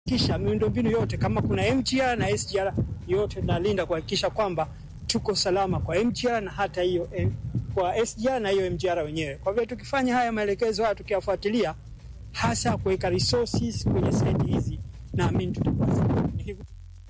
kisha miundombinu yote kama kuna MGR na SGR yote nalinda kuhakikisha kwamba tuko salama kwa MGR na hata hiyo eh, kwa SGR na hiyo MGR wenyewe. Kwa hivyo tukifanya haya maelekezo haya tukiyafuatilia, hasa kuweka resources kwenye site hizi, naamini tutakuwa salama. Nikiku-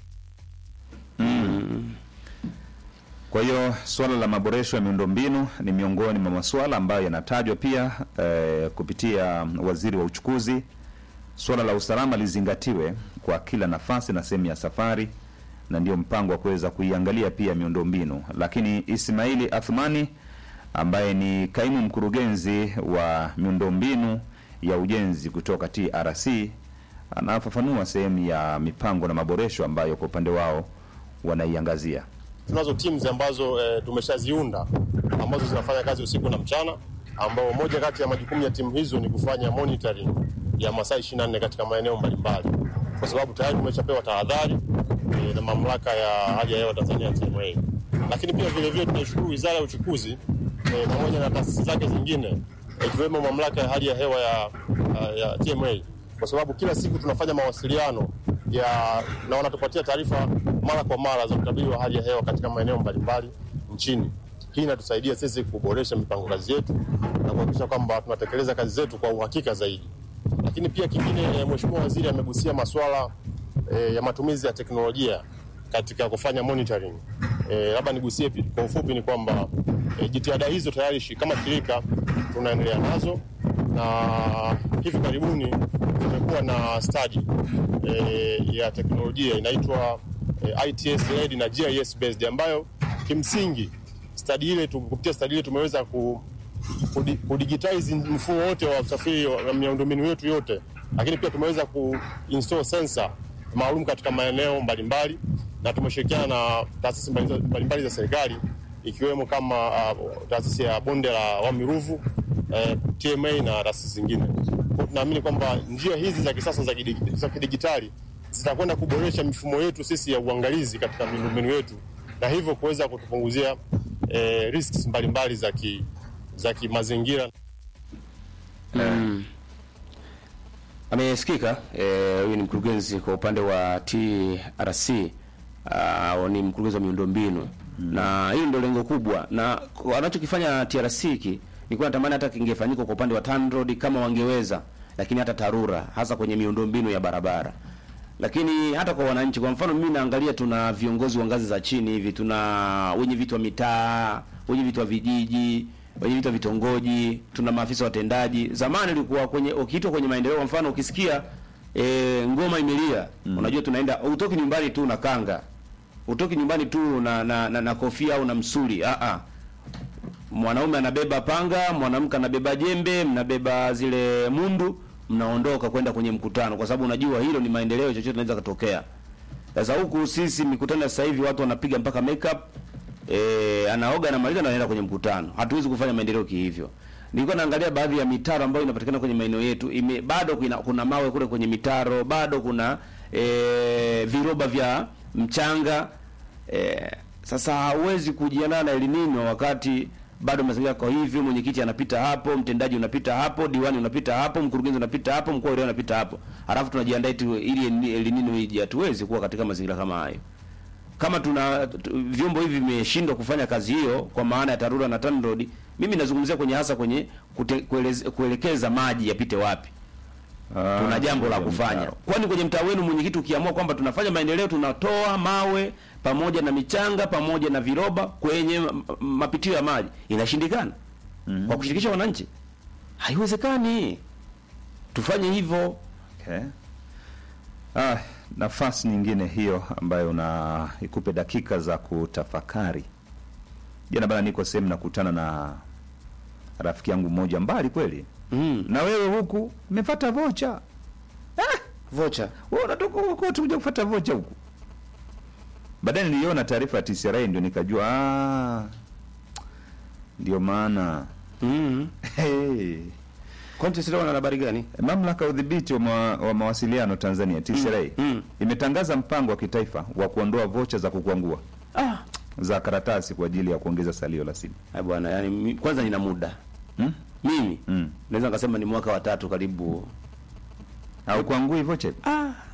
Kwa hiyo suala la maboresho ya miundombinu ni miongoni mwa masuala ambayo yanatajwa pia eh, kupitia waziri wa uchukuzi. Suala la usalama lizingatiwe kwa kila nafasi na sehemu ya safari, na ndio mpango wa kuweza kuiangalia pia miundombinu. Lakini Ismaili Athmani ambaye ni kaimu mkurugenzi wa miundombinu ya ujenzi kutoka TRC anafafanua sehemu ya mipango na maboresho ambayo kwa upande wao wanaiangazia. tunazo teams ambazo e, tumeshaziunda ambazo zinafanya kazi usiku na mchana, ambao moja kati ya majukumu ya timu hizo ni kufanya monitoring ya masaa 24 katika maeneo mbalimbali, kwa sababu tayari tumeshapewa tahadhari e, na mamlaka ya hali ya hewa Tanzania TMA. Lakini pia vile vile tunaishukuru Wizara ya Uchukuzi e, pamoja na taasisi zake zingine ikiwemo mamlaka ya hali ya hewa ya, ya TMA kwa sababu kila siku tunafanya mawasiliano ya na wanatupatia taarifa mara kwa mara za utabiri wa hali ya hewa katika maeneo mbalimbali nchini. Hii inatusaidia sisi kuboresha mipango kazi yetu na kuhakikisha kwamba tunatekeleza kazi zetu kwa uhakika zaidi. Lakini pia kingine, eh, Mheshimiwa Waziri amegusia masuala eh, ya matumizi ya teknolojia katika kufanya monitoring. Eh, labda nigusie pi- kwa ufupi ni kwamba eh, jitihada hizo tayari shi- kama shirika tunaendelea nazo na hivi karibuni tumekuwa na study eh, ya teknolojia inaitwa eh, ITS led na GIS based ambayo kimsingi study ile tu- kupitia study ile tumeweza ku kudi- kudigitize mfumo wote wa usafiri wa miundombinu yetu yote, lakini pia tumeweza kuinstall sensor maalum katika maeneo mbalimbali, na tumeshirikiana na taasisi mbali- mbalimbali za serikali ikiwemo kama uh, taasisi ya bonde la Wami Ruvu eh, TMA na taasisi zingine. Kwa tunaamini kwamba njia hizi za kisasa za kidigi- za kidigitali zitakwenda kuboresha mifumo yetu sisi ya uangalizi katika miundombinu yetu na hivyo kuweza kutupunguzia eh, risks mbalimbali za ki, za kimazingira. Amesikika eh, huyu ni mkurugenzi kwa upande wa TRC uh, ni mkurugenzi wa miundombinu na hili ndio lengo kubwa, na kwa- anachokifanya TRC hiki nilikuwa natamani hata kingefanyika kwa upande wa TANROADS kama wangeweza, lakini hata TARURA hasa kwenye miundombinu ya barabara lakini hata kwa wananchi. Kwa mfano mimi naangalia, tuna viongozi wa ngazi za chini hivi, tuna wenye vitu wa mitaa, wenye vitu wa vijiji, wenye vitu wa vitongoji, tuna maafisa watendaji. Zamani ilikuwa kwenye ukiitwa kwenye maendeleo, kwa mfano ukisikia e, ngoma imelia mm. unajua tunaenda, utoki nyumbani tu na kanga, utoki nyumbani tu na na, na, na kofia au na msuli ah ah mwanaume anabeba panga, mwanamke anabeba jembe, mnabeba zile mundu, mnaondoka kwenda kwenye mkutano, kwa sababu unajua hilo ni maendeleo, chochote kinaweza kutokea. Sasa huku sisi mikutano ya sasa hivi watu wanapiga mpaka makeup eh, anaoga anamaliza na anaenda kwenye mkutano. Hatuwezi kufanya maendeleo kihivyo. Nilikuwa naangalia baadhi ya mitaro ambayo inapatikana kwenye maeneo yetu, ime, bado kuna, kuna mawe kule kwenye mitaro, bado kuna eh, viroba vya mchanga eh, sasa hauwezi kujiandaa na El Nino wakati bado mazingira kwa hivyo, mwenyekiti anapita hapo, mtendaji unapita hapo, diwani unapita hapo, mkurugenzi unapita hapo, mkuu wa wilaya unapita hapo, halafu tunajiandaa eti ili El Nino ije. Hatuwezi kuwa katika mazingira kama hayo. Kama tuna tu- vyombo hivi vimeshindwa kufanya kazi hiyo, kwa maana ya TARURA na TANROADS, mimi nazungumzia kwenye hasa kwenye kute, kueleze, kuelekeza maji yapite wapi tuna jambo la kufanya. Kwani kwenye mtaa wenu mwenyekiti, ukiamua kwamba tunafanya maendeleo, tunatoa mawe pamoja na michanga pamoja na viroba kwenye m- m- mapitio ya maji, inashindikana kwa kushirikisha wananchi? Haiwezekani. Tufanye hivyo. Okay. Ah, nafasi nyingine hiyo ambayo na ikupe dakika za kutafakari. Jana bana, niko sehemu nakutana na rafiki yangu mmoja mbali kweli, Mm. na wewe huku umepata vocha. Vocha. Wewe unatoka huko kote kuja kufuata vocha huku. Baadaye niliona taarifa ya TCRA ndio nikajua ah, ndio maana Mm. hey. Kwani sisi wana habari gani? Mamlaka ya udhibiti wa, ma, wa mawasiliano Tanzania TCRA mm. imetangaza mpango wa kitaifa wa kuondoa vocha za kukwangua Ah. za karatasi kwa ajili ya kuongeza salio la simu. Ai bwana, yani mi- kwanza nina muda. Hmm? Mimi Mm. naweza nikasema ni mwaka wa tatu karibu. Au kuangui vocha? Ah,